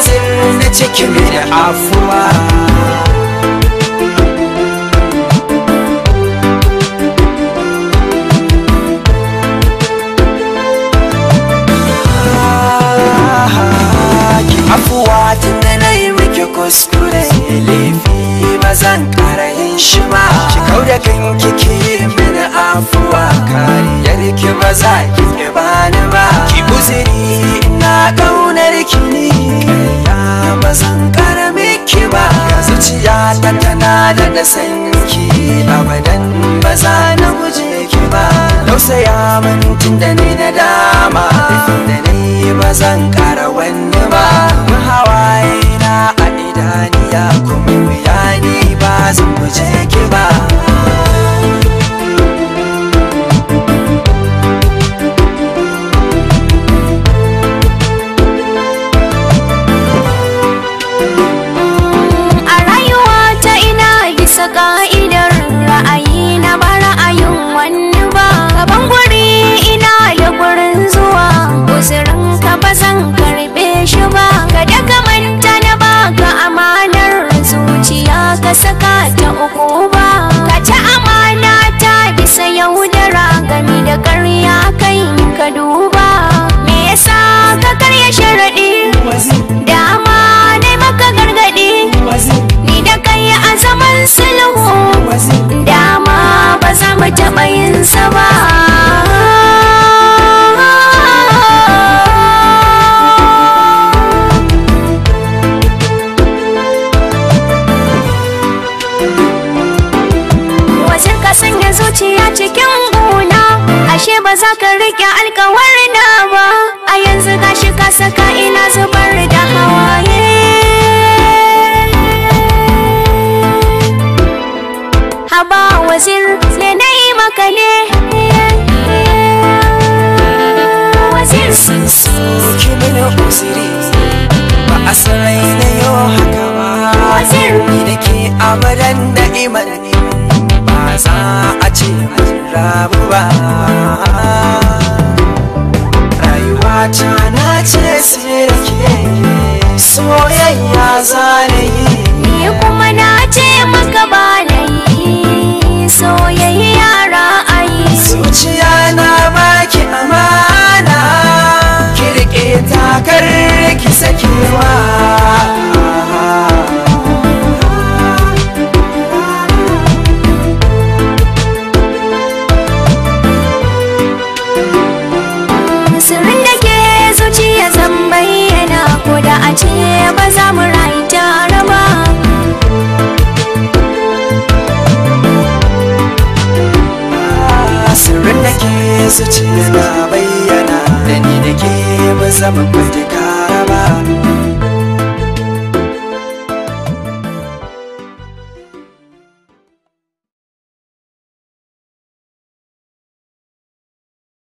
wazir na cikin da afuwa ki afuwa tun da na yi miki kuskure laifi ba zan kara yin shi ba ki kau da kanki ki yi mini afuwa kariyar ki ba za ki ki bani ba ki uzuri ina kaunar ki ne ya ba zan kara miki ba zuciya ta tana da da sanki abadan ba za na guje ki ba tausaya min tun da ni na dama laifin da ni ba zan kara wani ba hawaye na a idaniya kuma bayani ba zan guje ki ba a rayuwa ta ina bisa ka'idar ra'ayi na ba ra'ayin wani ba gaban guri ina da gurin zuwa uzurin ka ba zan karbe shi ba ka daga manta na baka amanar zuciya ka saka ta uku ba ka ci amana ta bisa yaudara gami da karya kai ka duba me yasa ka karya sharaɗi dama ne maka gargaɗi ni da kai a zaman sulhu dama ba za mu taɓa yin sa ba wajen ka sanya zuciya cikin gona ashe ba za ka riƙe alkawarina ba a yanzu gashi ka saka ina zubar da hawaye haba wazir ne na yi maka ne wazir sun soki mini uziri ba a sarai na yau haka ba Wazir. ni da ke abadan da iman ba za a ce mun rabu ba rayuwa ta na ce sai da ke soyayya za na yi ni kuma na ce maka ba na yi soyayya ra'ayi zuciya na baki amana kirke takar ki sakewa sirrin da ke zuciya zan bayyana ko da a ce ba za mu rayu tare ba sirrin da ke zuciya na bayyana da ni da ke ba zama kwaje ba